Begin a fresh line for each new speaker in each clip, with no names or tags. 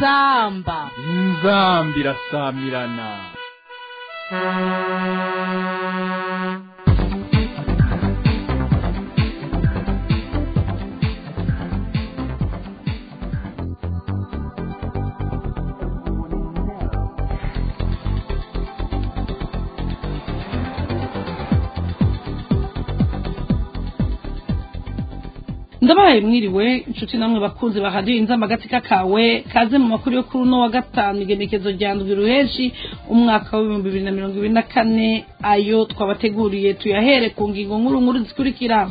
inzamba
inzambi irasamirana
ndabahaye mwiriwe inshuti namwe bakunzi bahadiye inzamba agatsika kawe kaze mu makuru yo kuri uno wa gatanu igenekezo rya ndwi ruheshi umwaka w'ibihumbi bibiri na mirongo ibiri na kane ayo twabateguriye tuyahere ku ngingo nkuru nkuru zikurikira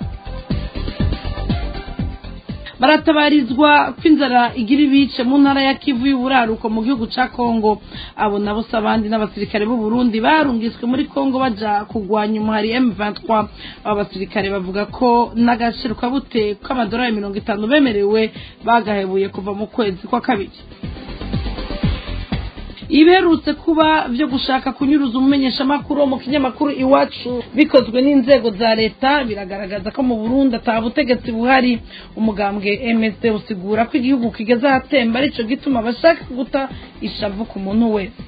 baratabarizwa ko inzara igira ibice mu ntara ya kivu y'uburaruko mu gihugu ca kongo abo nabo se abandi n'abasirikare b'u Burundi barungiswe muri kongo baja kugwanya umuhari M23 abo basirikare bavuga ko n'agaciro kabute k'amadolari mirongo itanu bemerewe bagahebuye kuva mu kwezi kwa kabiri iberutse kuba byo gushaka kunyuruza umumenyeshamakuru wo mu kinyamakuru iwacu bikozwe n'inzego za leta biragaragaza ko mu burundi ata butegetsi buhari umugambwe msd usigura ko igihugu kigeze ahatemba arico gituma bashaka guta ishavu ku muntu wese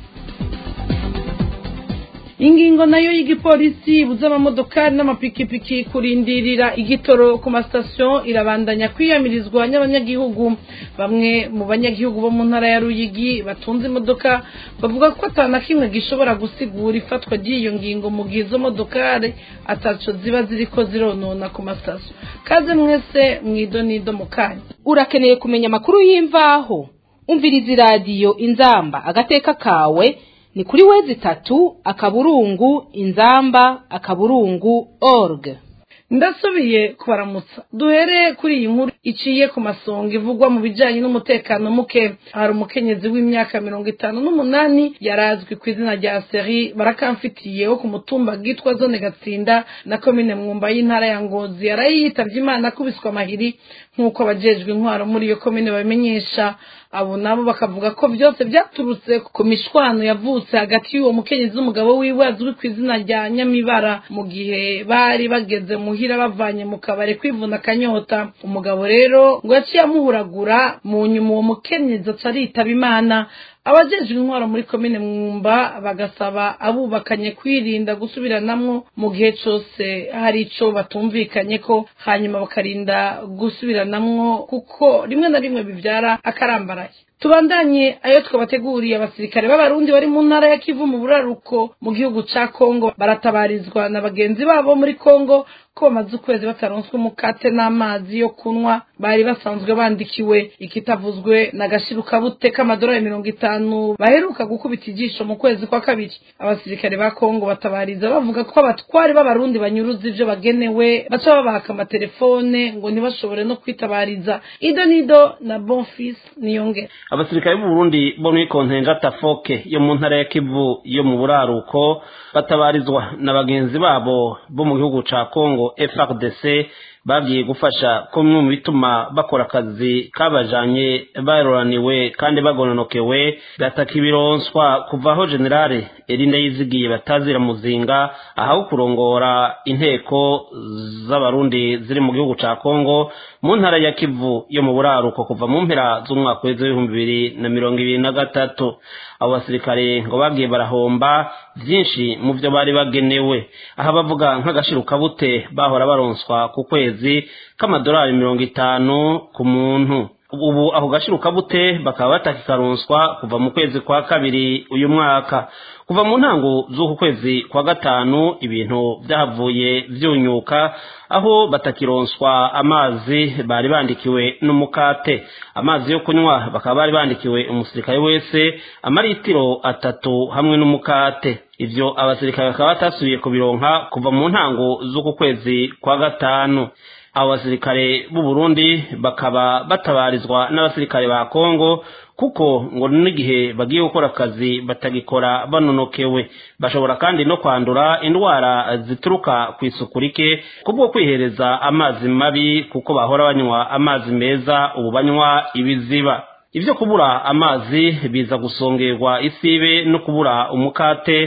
ingingo nayo y'igipolisi ibuza amamodokari n'amapikipiki kurindirira igitoro ku masitasiyo irabandanya kwiyamirizwa n'abanyagihugu bamwe mu banyagihugu bo mu ntara ya ruyigi batunze imodoka bavuga ko atana kimwe gishobora gusigura ifatwa ry'iyo ngingo mu gihe izo modokari ataco ziba ziriko zironona ku masitasiyo kaze mwese mwidonido mu kanya
urakeneye kumenya amakuru y'imvaho umviriza iradiyo inzamba agateka kawe ni kuri wezi itatu akaburungu inzamba akaburungu org
ndasubiye kubaramutsa duhere kuri iyi nkuru iciye ku masonga ivugwa mu bijyanye n'umutekano muke hari umukenyezi w'imyaka mirongo itanu n'umunani yarazwi ku izina rya seri barakamfitiye wo ku mutumba bwitwa zone gatsinda na komine mwumba y'intara ya ngozi yaraye yitabye imana akubiswe amahiri nk'uko abajejwe intwaro muri iyo komine babimenyesha abo nabo bakavuga ko byose byaturutse ku mishwano yavutse hagati y'uwo mukenyezi w'umugabo wiwe azwi ku izina rya nyamibara mu gihe bari bageze muhira bavanye mu kabari kwivuna akanyota umugabo rero ngo yaciye amuhuragura mu nyuma uwo mukenyezi aca aritaba imana abajejwe intwaro muri komine mwumba bagasaba abubakanye kwirinda gusubiranamwo mu gihe cose hari ico batumvikanye ko hanyuma bakarinda gusubiranamwo kuko rimwe na rimwe bivyara akarambaraye tubandanye ayo twabateguriye abasirikare b'abarundi bari mu ntara ya kivu mu buraruko mu gihugu ca kongo baratabarizwa na bagenzi babo muri kongo ko bamaze ukwezi bataronswe umukate n'amazi yo kunywa bari basanzwe bandikiwe ikitavuzwe na gashirukabute k'amadolari mirongo itanu baheruka gukubita ijisho mu kwezi kwa kabiri abasirikare ba kongo batabariza bavuga ko abatwari b'abarundi banyuruza ivyo bagenewe baca babaka amatelefone ngo ntibashobore no kwitabariza ido nido na bonfis niyongera
abasirikare b'u Burundi bo muri kontenja tafoke yo mu ntara ya Kivu yo mu buraruko batabarizwa na bagenzi babo bo mu gihugu ca Kongo FRDC bagiye gufasha ko bimwe mu bituma bakora akazi kabajanye baroraniwe kandi bagononokewe gataka ibironswa kuva aho generale Eline yizigiye batazira muzinga ahawe kurongora inteko z'abarundi ziri mu gihugu ca Kongo mu ntara ya Kivu yo mu buraruko kuva mu mpera z'umwaka w'ibihumbi bibiri na mirongo ibiri na gatatu abo basirikare ngo bagiye barahomba byinshi mu byo bari bagenewe aha bavuga nk'agashirukabute bahora baronswa ku kwezi k'amadolari mirongo itanu ku muntu ubu ako gashirukabute bakaba batakikaronswa kuva mu kwezi kwa kabiri uyu mwaka kuva mu ntango z'uku kwezi kwa gatanu ibintu byahavuye byunyuka aho batakironswa amazi bari bandikiwe n'umukate amazi yo kunywa bakaba bari bandikiwe umusirikare wese amaritiro atatu hamwe n'umukate ivyo abasirikare bakaba batasubiye kubironka kuva mu ntango z'uku kwezi kwa gatanu abo basirikare b'u Burundi bakaba batabarizwa n'abasirikare ba Kongo kuko ngo n'igihe bagiye gukora akazi batagikora banonokewe bashobora kandi no kwandura indwara zituruka ku isuku rike kubwo kwihereza amazi mabi kuko bahora banywa amazi meza ubu banywa ibiziba ibyo kubura amazi biza gusongerwa isibe no kubura umukate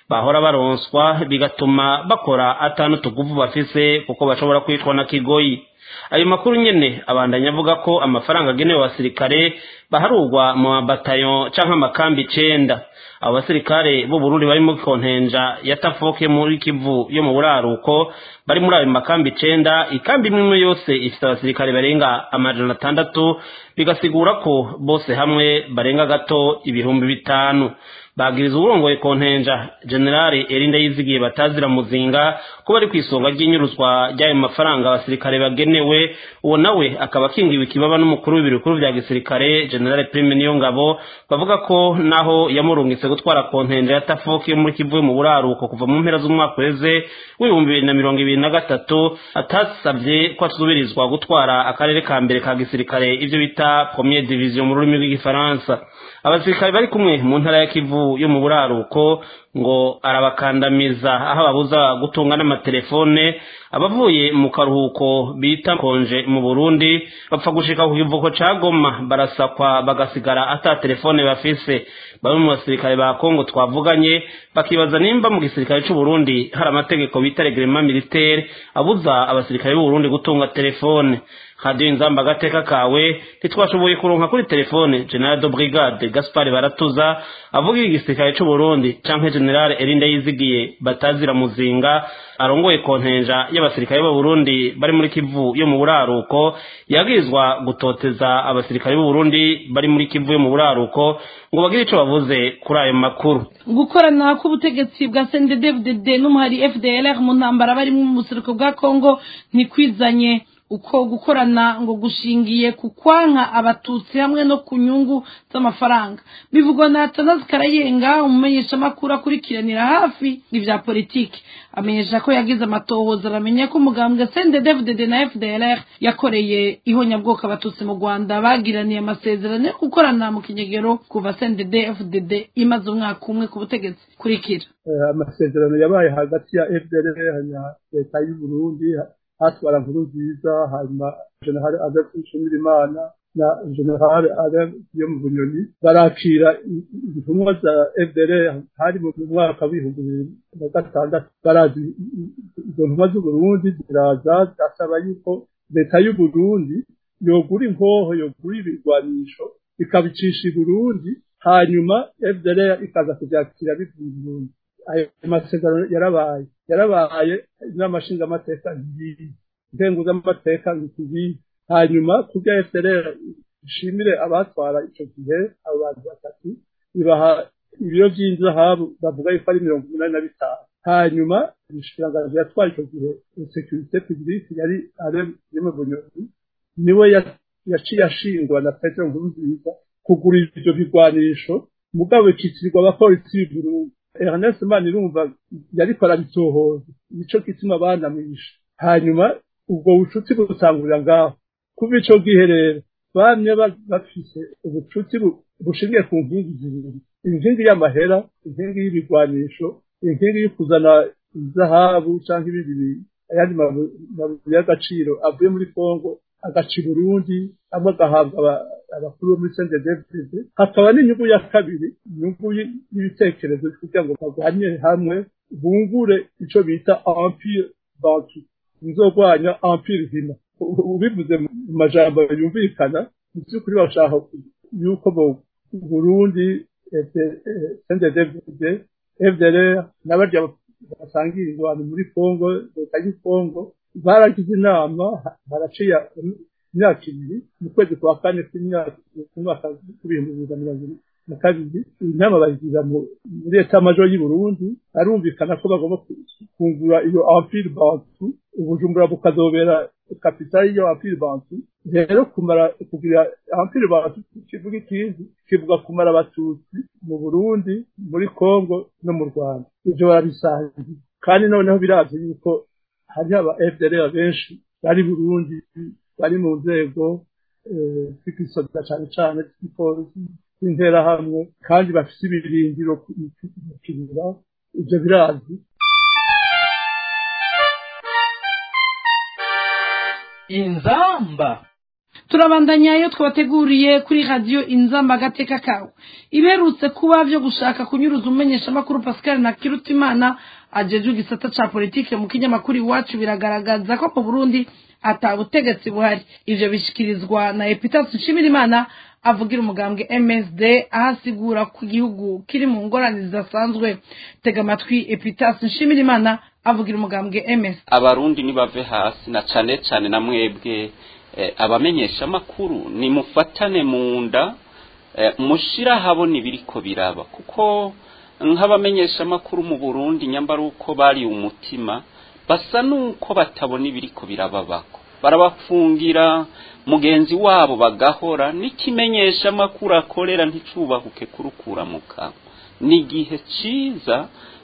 bahora baronswa bigatuma bakora atanu tuguvu bafise kuko bashobora kwicwa na kigoyi ayo makuru nyene abandanya avuga ko amafaranga agenewe abasirikare baharurwa mu mabatayo canke amakambi icenda abo basirikare b'u Burundi bari mu kontenja ya Tafoke muri Kivu yo mu buraruko bari muri ayo makambi icenda ikambi imwe yose ifite abasirikare barenga amajana atandatu bigasigura ko bose hamwe barenga gato ibihumbi bitanu bagiriza uburongoye kontenja generale erinda yizigiye batazira muzinga ko bari ku isonga ry'inyuruzwa ry'ayo mafaranga abasirikare bagenewe uwo nawe akaba akingiwe ikibaba n'umukuru w'ibiro bikuru vya gisirikare generale prime niyo ngabo bavuga ko naho yamurungitse gutwara kontenja ya tafoki yo muri kivu mu buraruko kuva mu mpera z'umwaka uheze w'ibihumbi bibiri na mirongo ibiri na gatatu atasabye ko asubirizwa gutwara akarere ka mbere ka gisirikare ivyo bita premier division mu rurimi rw'igifaransa abasirikare bari kumwe mu ntara ya kivu yo mu buraruko ngo arabakandamiza aho ababuza gutunga n'amatelefone abavuye mu karuhuko bita konje mu burundi bapfa gushika ku kivuko ca goma barasakwa bagasigara ata telefone bafise bamwe mu basirikare ba kongo twavuganye bakibaza nimba mu gisirikare c'u burundi hari amategeko bita regrema militaire abuza abasirikare b'u burundi gutunga telefone radiyo inzamba agateka kawe ntitwashoboye kuronka kuri telefone general de brigade gaspard baratuza avuga igisirikare c'u burundi canke general erinda yizigiye batazira muzinga arongoye kontenja y'abasirikare b'u burundi bari muri kivu yo mu buraruko yabwirizwa gutoteza abasirikare b'u burundi bari muri kivu yo mu buraruko ngo bagire ico bavuze kuri ayo makuru
gukorana k'ubutegetsi bwa CNDD-FDD n'umuhari FDLR mu ntambara barimo mu buseruko bwa Kongo ntikwizanye uko gukorana ngo gushingiye ku kwanka abatutsi hamwe no ku nyungu z'amafaranga bivugwa na Atanazi Karayenga umumenyeshamakuru akurikiranira hafi ibya politiki amenyesha ko yagize amatohoza aramenya ko umugambwe CNDD-FDD na FDLR yakoreye ihonyabwoko abatutsi mu Rwanda bagiraniye amasezerano yo gukorana mu kinyegero kuva CNDD-FDD imaze umwaka umwe ku butegetsi kurikira
amasezerano yabaye hagati ya FDLR na leta y'u Burundi hatwara nkuru nziza hanyuma general Adolphe Nshimirimana na general Alain yo mu bunyoni barakira intumwa za FDLR hari mu mwaka w'ibihumbi bibiri na gatandatu barazi izo ntumwa z'uburundi ziraza zasaba yuko leta y'uburundi yogura inkoho yogura ibigwanisho ikabicisha i burundi hanyuma FDLR ikaza kuvyakira bivuye i burundi ayo masezerano yarabaye yarabaye n'amashinga amateka ngiyi intengo z'amateka ngiyi hanyuma kubya FDLR ishimire abatwara ico gihe abo bantu batatu ibaha ibiro vy'inzahabu bavuga yuko ari mirongo umunani na bitanu hanyuma umushikiranganji yatwaye ico gihe securite publique yari ale yeme bunyoni niwe yaciye ashingwa na petero nkurunziza kugura ivyo bigwanisho mugabo bikitirirwa abapolisi b'uburundi Ernest Manirumva yariko arabitohoza nico gituma banamwishe hanyuma ubwo bucuti butangurira ngaho kuva ico gihe rero bamye bafise ubucuti bushingiye ku nkingi zibiri inkingi y'amahera inkingi y'ibigwanisho inkingi yo kuzana izahabu canke ibindi ayandi mabuye y'agaciro avuye muri Kongo agaca i Burundi amwe agahabwa abakuru bo muri CNDD-FDD hakaba n'inyungu ya kabiri inyungu y'ibitekerezo kugira ngo barwanye hamwe bungure ico bita empire bantu nzogwanya empire hina ubivuze mu majambo yumvikana mu by'ukuri bashaka yuko mu Burundi CNDD-FDD FDLR n'abarya basangira ingwano muri Kongo leta y'u Kongo baragize inama baraciye imyaka ibiri mu kwezi kwa kane k'umwaka w'ibihumbi bibiri na mirongo ibiri na kabiri inama bayigira muri leta majo y'u Burundi arumvikana ko bagomba kungura iyo empire bantu ubujumbura bukazobera kapitali y'iyo empire bantu rero kumara kugira empire bantu kivuga ikindi kivuga kumara abatutsi mu Burundi muri Kongo no mu Rwanda ivyo barabisangiye kandi noneho biravye yuko hari aba FDLR benshi bari Burundi bari mu nzego z'igisoda cane cane z'igipolisi z'interahamwe kandi bafise ibirindiro mu kibira ivyo birazwi
inzamba
turabandanya iyo twabateguriye kuri radiyo inzamba agateka kawe iberutse kuba byo gushaka kunyuruza umumenyeshamakuru pascal na kirutimana ajejwe igisata ca politike mu kinyamakuru iwacu biragaragaza ko mu burundi ata butegetsi buhari ivyo bishikirizwa na epitasi nshimirimana avugira umugambwe msd aho asigura ko igihugu kiri mu ngorane zidasanzwe tega amatwi epitasi nshimirimana avugira umugambwe msd
abarundi nibave hasi na cane cane na mwebwe eh, abamenyesha amakuru nimufatane mu nda eh, mushira habona ibiriko biraba kuko nk'abamenyesha amakuru mu Burundi nyambara uko bari umutima basa nuko batabona ibiriko birababako barabafungira mugenzi wabo bagahora n'ikimenyesha amakuru akorera nticubahuke kurukura mu kanwa ni igihe ciza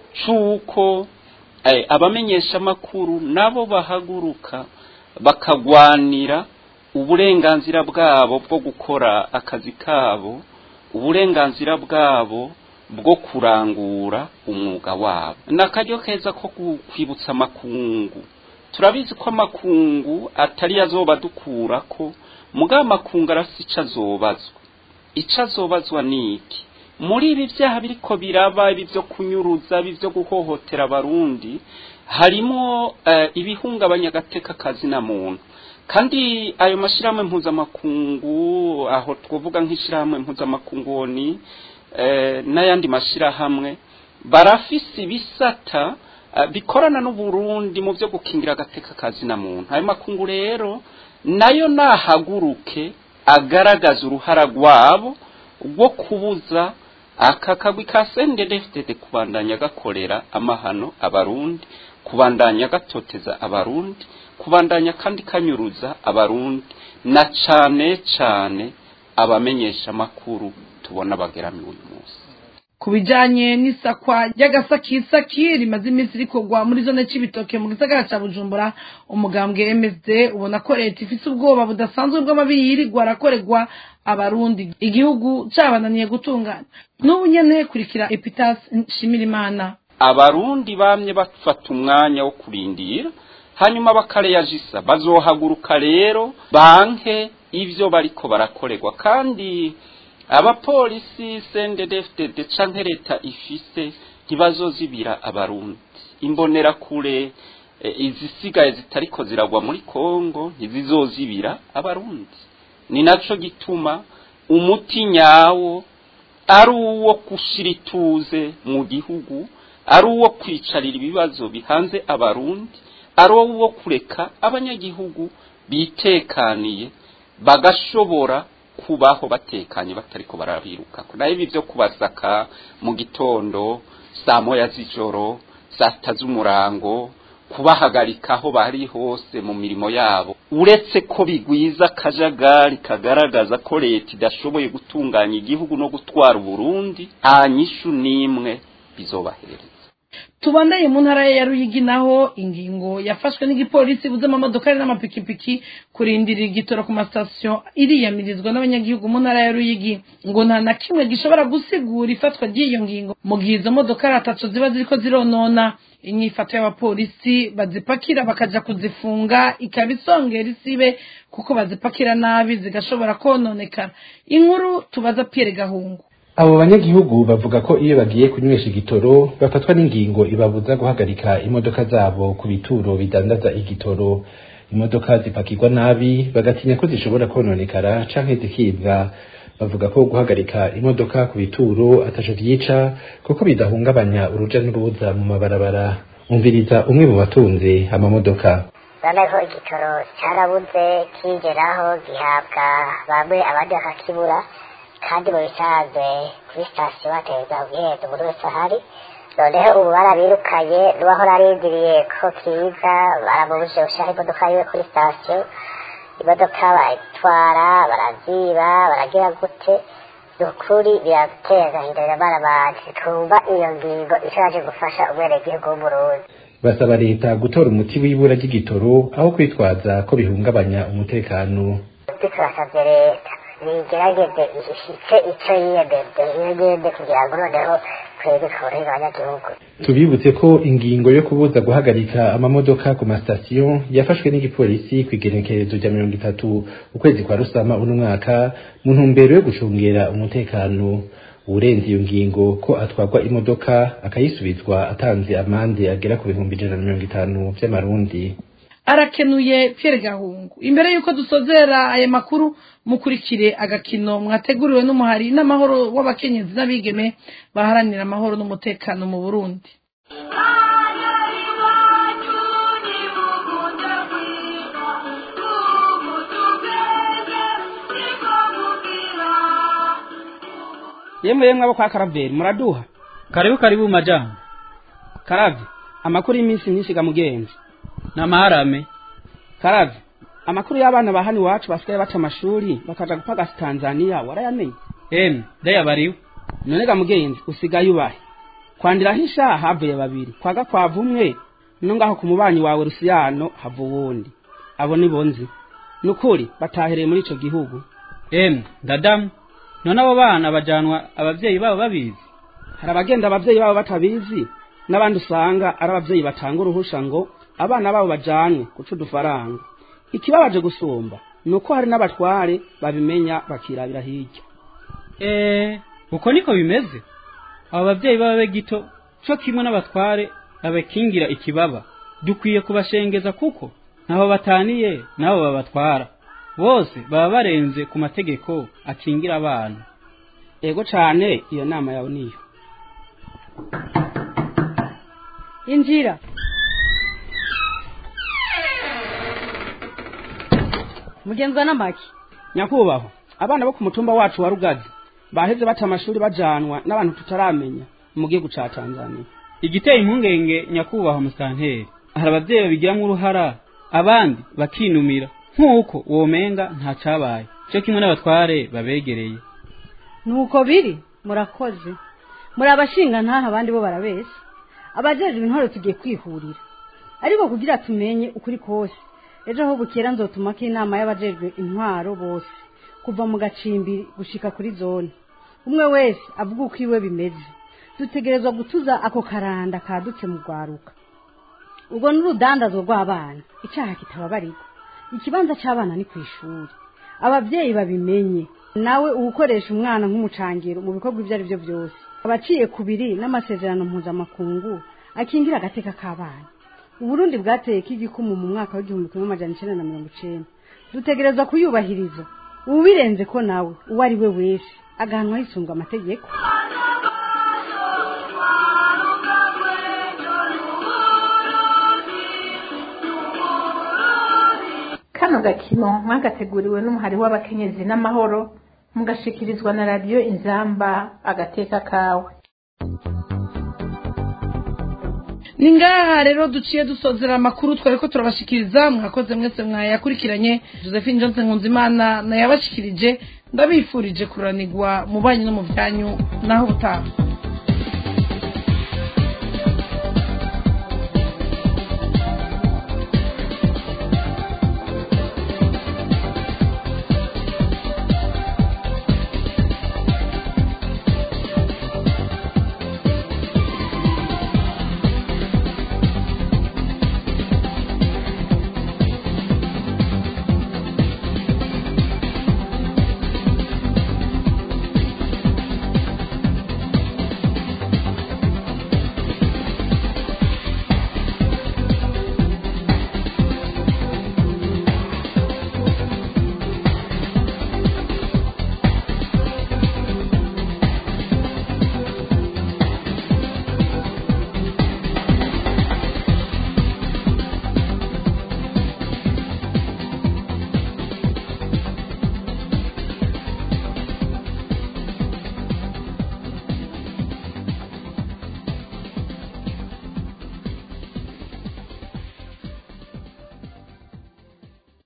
c'uko eh, abamenyesha amakuru nabo bahaguruka bakagwanira uburenganzira bwabo bwo gukora akazi kabo uburenganzira bwabo bwo kurangura umwuga wabo ni akaryo keza ko kwibutsa amakungu turabizi ko amakungu atari azoba dukura ko mugabo amakungu arafite icyo azobazwa icyo azobazwa ni iki muri ibi byaha biriko biraba ibi byo kunyuruza ibi byo guhohotera abarundi harimo ibihungabanya agateka kazi na muntu kandi ayo mashyirahamwe mpuzamakungu aho twavuga nk'ishyirahamwe mpuzamakungu ni n'ayandi mashyirahamwe barafise ibisata bikorana n'uburundi mu byo gukingira agateka kazi na muntu ayo makungu rero nayo nahaguruke agaragaza uruhara rwabo rwo kubuza aka kagwi ka sendedefitede kubandanya gakorera amahano abarundi kubandanya gatoteza abarundi kubandanya kandi kanyuruza abarundi na cane cane abamenyesha amakuru tubona bageramiwe uyu munsi
ku bijanye n'isakwa ry'agasakisaki rimaze iminsi rikorwa muri zone c'ibitoke mu gisagara ca bujumbura umugambwe msd ubona ko leta ifise ubwoba budasanzwe bw'amabi yirirwa arakorerwa abarundi igihugu cabananiye gutunganya n'ubu nyene kurikira epitas nshimirimana
abarundi bamye bafata umwanya wo kurindira hanyuma bakareyajisa bazohaguruka rero banke ivyo bariko barakorerwa kandi abapolisi sendedefitede canke leta ifise ntibazozibira abarundi imbonera kure e, izisigaye zitariko ziragwa muri kongo ntizizozibira abarundi ni naco gituma umuti nyawo ari uwo gushira ituze mu gihugu ari uwo kwicarira ibibazo bihanze abarundi ari uwo kureka abanyagihugu bitekaniye bagashobora kubaho batekanye batariko barabiruka nayo ibi byo kubasaka mu gitondo saa moya z'ijoro saa sita z'umurango kubahagarika aho bari hose mu mirimo yabo uretse ko bigwiza akajagari kagaragaza ko leta idashoboye gutunganya igihugu no gutwara uburundi nta nyishu n'imwe bizobahereza
tubandanye mu ntara ya ruyigi naho ingingo yafashwe n'igipolisi buze amamodokari n'amapikipiki kurindirira igitoro ku masitasiyo iriyamirizwa n'abanyagihugu mu ntara ya ruyigi ngo nta na kimwe gishobora gusigura ifatwa ry'iyo ngingo mu gihe izo modokari atatu ziba ziriko zironona inyifato y'abapolisi bazipakira bakaja kuzifunga ikaba isongera isibe kuko bazipakira nabi zigashobora kononekara inkuru tubaza Pierre Gahungu
abo banyagihugu bavuga ko iyo bagiye kunywesha igitoro bafatwa n'ingingo ibabuza guhagarika imodoka zabo ku bituro bidandaza igitoro imodoka zipakirwa nabi bagatinya ko zishobora kononekara canke zikibwa bavuga ko guhagarika imodoka ku bituro ataco vyica kuko bidahungabanya uruja n'uruza mu mabarabara umviriza umwe mu batunze amamodoka
urabona ko igitoro cyarabuze kigeraho gihabwa bamwe abandi bakakibura kandi mu bisanzwe kuri sitasiyo batereza ubwiherero buri wese ahari noneho ubu barabirukanye n'uwahora arindiriye ko kiza baramubujije gushyiraho imodoka yiwe kuri sitasiyo imodoka barayitwara baraziba baragira gute ni ukuri birateye agahinda biramara abantu twumva iyo ngingo ishaje gufasha umwenegihugu w'umurundi
basaba leta gutora umuti w'ibura ry'igitoro aho kwitwaza ko bihungabanya umutekano
turasabye leta nigerageze ishyice icyo yiyemeje yiyemeze kugira ngo noneho ku twebwe tworohera abanyagihugu
tubibutse ko ingingo yo kubuza guhagarika amamodoka ku masitasiyo yafashwe n'igipolisi ku igenekerezo rya mirongo itatu ukwezi kwa rusama uno mwaka mu ntumbero yo gucungera umutekano urenze iyo ngingo ko atwarwa imodoka akayisubizwa atanze amande agera ku bihumbi ijana na mirongo itanu vy'amarundi
arakenuye Pierre Gahungu imbere yuko dusozera aya makuru mukurikire agakino mwateguriwe n'umuhari n'amahoro w'abakenyezi n'abigeme baharanira amahoro n'umutekano mu Burundi
yemwe yemwe abo kwa karaveri muraduha
karibu karibu majambo
karavye amakuru y'iminsi myinshi ga mugenzi
n'amaharame
karavye amakuru y'abana ba hano iwacu basigaye baca amashuri bakaja gupagasa tanzaniya warayamenye
emwe ndayabariwe
none ga mugenzi usigaye ubahe kwandiraho isha havuye babiri kwa gakwavu umwe no ngaho ku mubanyi wawe rusiyano hava uwundi abo ni bonzi nukuri batahereye muri ico gihugu
emwe ndadamu none abo bana bajanwa abavyeyi babo babizi
hari abagenda abavyeyi babo batabizi n'abandi usanga ari abavyeyi batanga uruhusha ngo abana babo bajanwe guca udufaranga ikibabaje gusumba ni uko hari n'abatware babimenya bakirabira hirya
eee uko niko bimeze abo bavyeyi b'ababe gito co kimwe n'abatware babakingira ikibaba dukwiye kubashengeza kuko ntaho bataniye n'abo babatwara bose baba barenze ku mategeko akingira abana
ego cane iyo nama yawe niyo
injira mugenzwa n'amaki
nyakubahwa abana bo ku mutumba wacu wa rugazi baheze bata amashuri bajanwa n'abantu tutaramenya mu gihugu ca tanzania
igiteye impungenge nyakubahwa musanteri hari abavyeyi babigiramwo uruhara abandi bakinumira nk'uko womenga nta cabaye cyo kimwe n'abatware babegereye
nuko biri murakoze muri abashinga ntaha abandi bo barabeshya abajejwe intore tugiye kwihurira ariko kugira tumenye ukuri kose ejo aho bukera nzotumako inama y'abajejwe intwaro bose kuva mu gacimbiri gushika kuri zone umwe wese avuga uko iwe bimeze dutegerezwa gutuza ako karanda kadutse mu rwaruka ubwo n'urudandazwa rw'abana icyaha kitababarirwa ikibanza cy'abana ni ku ishuri ababyeyi babimenye nawe uwukoresha umwana nk'umucangiro mu bikorwa ibyo ari byo byose abaciye ku biri n'amasezerano mpuzamakungu akingira agateka k'abana uburundi bwateye k'igikumu mu mwaka w'igihumbi kimwe amajana icyenda na mirongo icenda dutegerezwa kuyubahiriza ubirenze ko nawe uwo ari we wese agahanwa hisunga amategeko
kano gakino mwagateguriwe n'umuhari w'abakenyezi n'amahoro mugashikirizwa na radiyo inzamba agateka kawe
ni ngaha rero duciye dusozera amakuru twari ko turabashikiriza mwakoze mwese mwayakurikiranye josephine johnson nkunzimana nayabashikirije ndabifurije kuranirwa mu banyu no mu byanyu naho butaha